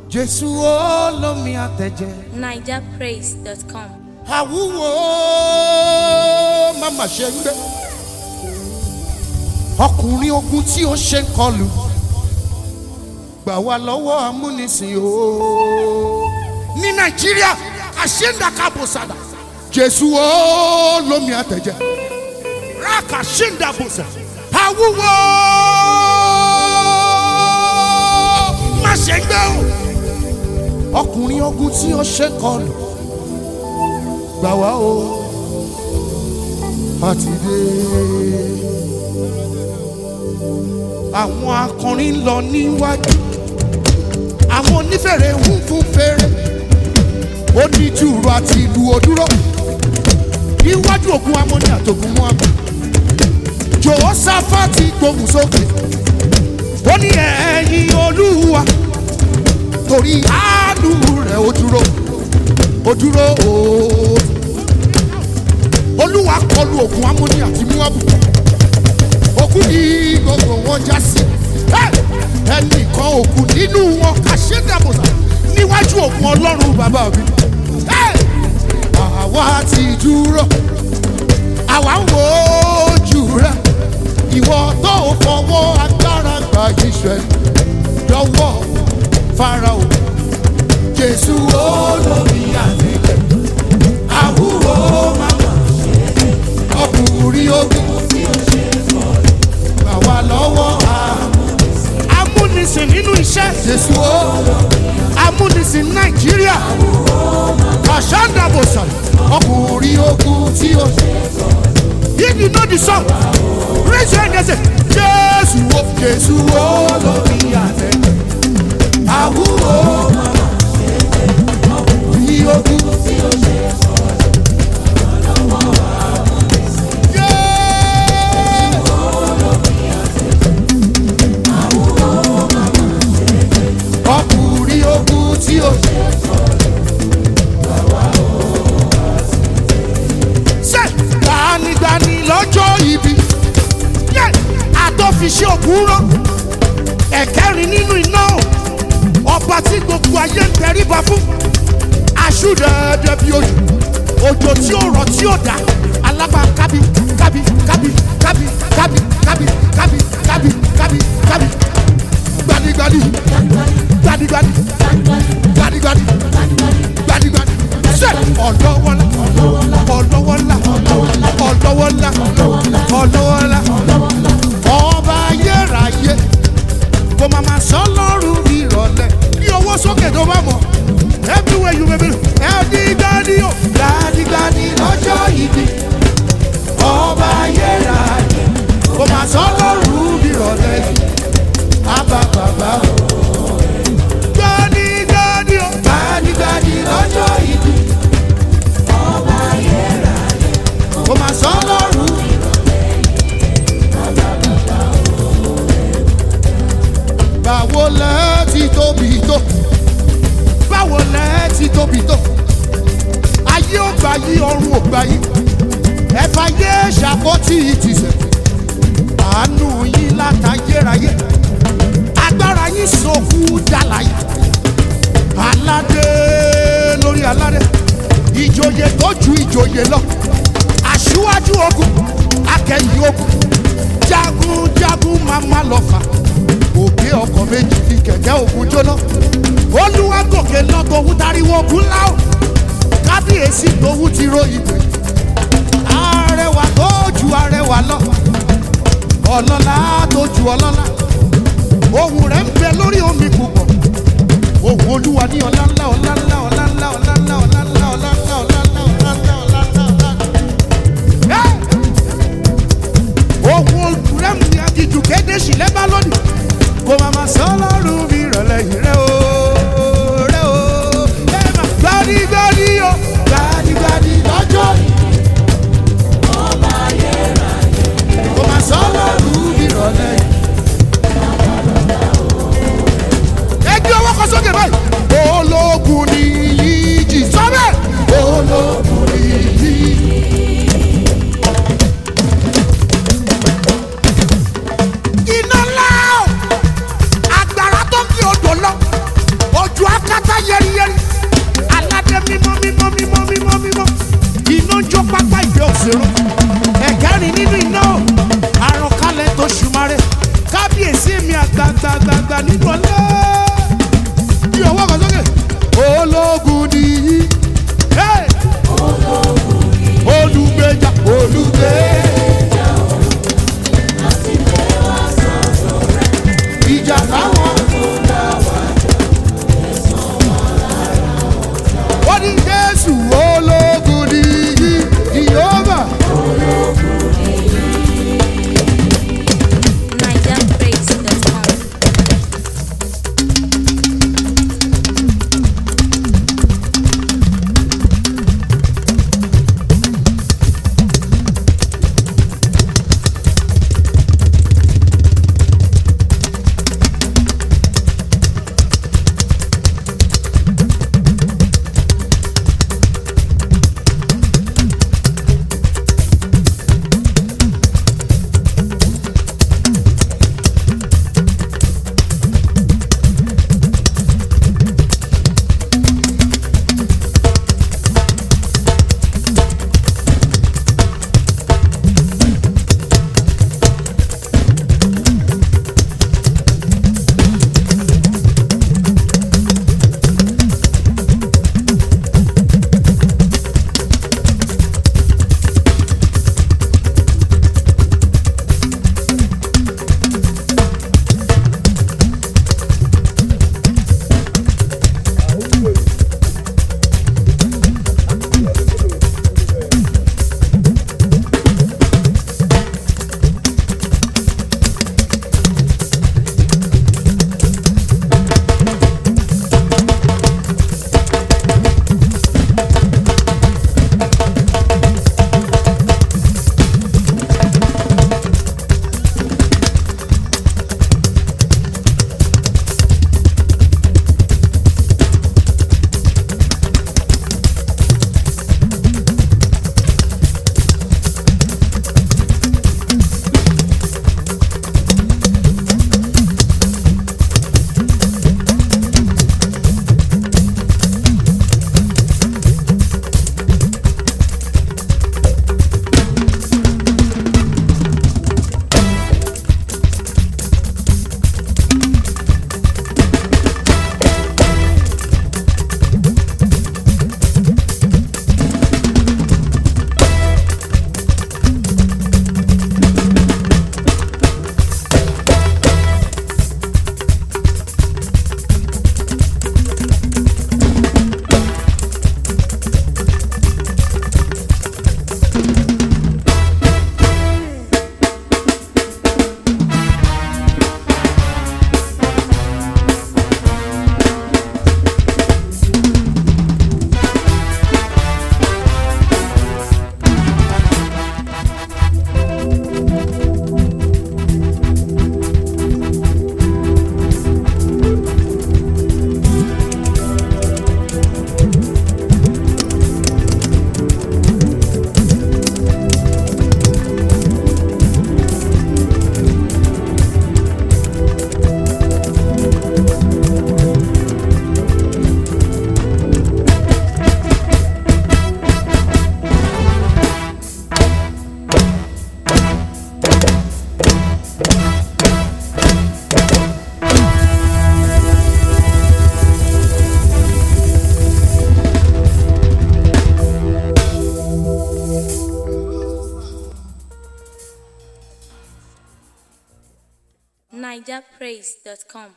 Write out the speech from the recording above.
jésù olómi àtẹ̀jẹ́ nigerpraise.com. àwúwo màmá ṣe ń gbé ọkùnrin ogun tí ó ṣe ń kọlù gbà wá lọ́wọ́ amúnisìn o ní nàìjíríà àṣẹ́ńdàkàbọ̀sàdà jésù olómi àtẹ̀jẹ́ rákà ṣẹ́ńdàbọ̀sà àwúwo má ṣe ń gbé o ọkùnrin ogun tí ó ṣe ń kọlù gbà wá o àti dé. àwọn akọrin ń lọ níwájú àwọn onífèrè ń fún fèrè oníjùrù àti ìlú òdúró níwájú ògùn amóni àtògùn mú àmọ́ jòhósáfàtì gbóhùn sókè ó ní ẹ̀yìn olúwa torí àánú rẹ̀ ó dúró ó dúró ooo olúwa kọlu ògùn amóni àti muabu òkú ní gbogbo wọn já sí ẹnìkan òkú nínú wọn kàṣẹdàbọsà níwájú ògùn ọlọ́run bàbá mi àwa ti dúró àwa ń wo ojú rẹ ìwọ tó fọwọ́ agbára gba iṣẹ́ lọ́wọ́ farao jésù olómi àti àwúwo màmá ọkùnrin ogun gbà wá lọ́wọ́ amúnisìn nínú iṣẹ́ jésù o amúnisìn nàìjíríà kàṣándàbòsà ọkùnrin ogun tí ó if you know the song raise your hand and say jésù o jésù o lórí àtẹ àwúwo ọkùnrin ogun tí ó ṣe ọkùnrin ogun tí ó ṣe. ṣe gbanigbani lọ́jọ́ ibi yẹ àtọ́fiṣẹ́ òkúrọ́ ẹ̀kẹ́rin nínú iná ọba tí gbogbo ayé ń tẹríba fún aṣúdẹ̀ẹ́dẹ́ bí ojú òjò tí ó rọ̀ tí ó dá alágbá kábí kábí kábí kábí kábí kábí kábí kábí kábí kábí gbanigbani gbadigbadi gbadigbadi gbadigbadi ṣe ọlọwọlá ọlọwọlá ọlọwọlá ọlọwọlá ọba ayérayé kò máa ma sọ lọ́rùn ìrọ̀lẹ́ ní owó sókè tó bá mọ̀ everywhere you may be gbadigbadi o gbadigbadi lọ́jọ́ ìbí ọba ayérayé kò máa sọ lọ́rùn ìrọ̀lẹ́ àbá bàbá o gbanigbani o gbanigbani lọ́jọ́ ìbí ọba ayérayé kò máa sọ lọ́rùn. báwo lẹ́ ti tóbi tó báwo lẹ́ ti tóbi tó ayé ò gbà yí ọrùn ò gbà yí ẹ̀fà yé ṣàkótì ìtìsẹ̀ àánú yín látayérayé agbára yín sọkú dàlàyé aládé lórí aládé ìjòyè tó ju ìjòyè lọ aṣíwájú ogun akẹ́yìn ogun jagunjagun mama lọ́fà òkè ọkọ̀ méjì fi kẹ̀kẹ́ ogun jóná olúwa gòkè lọ tòun tariwo ogun láò kábíyèsí tòun ti ròyìn pé arẹwà tó ju arẹwà lọ ọlọ́lá tó ju ọlọ́lá ohun rẹ̀ ń bẹ lórí omi púpọ̀ ohun olúwa ní ọlá ńlá ọlá ńlá ọlá ńlá ọlá ńlá ọlá ńlá ọlá ńlá ọlá ńlá ọlá ńlá ọlá ńlá ọlá ńlá. ohun rẹ̀ ń bẹ àdìjú kéde sílẹ̀ bá lónìí kò má má sọ lọ́rùn mi rọ̀lẹ́ yìí rẹ̀ o rẹ̀ o ẹ má gbadigbadi o gbadigbadi lọ́jọ́ yìí kò má sọ lọ́rùn mi rọ̀lẹ́ yìí. ẹgbẹ́ ọwọ́ kan sókè báyìí. ológun ni yìí jì sọ́bẹ̀. ológun ni yìí. iná ńlá o agbára tó ń fi odò lọ ojú nigerpraise.com.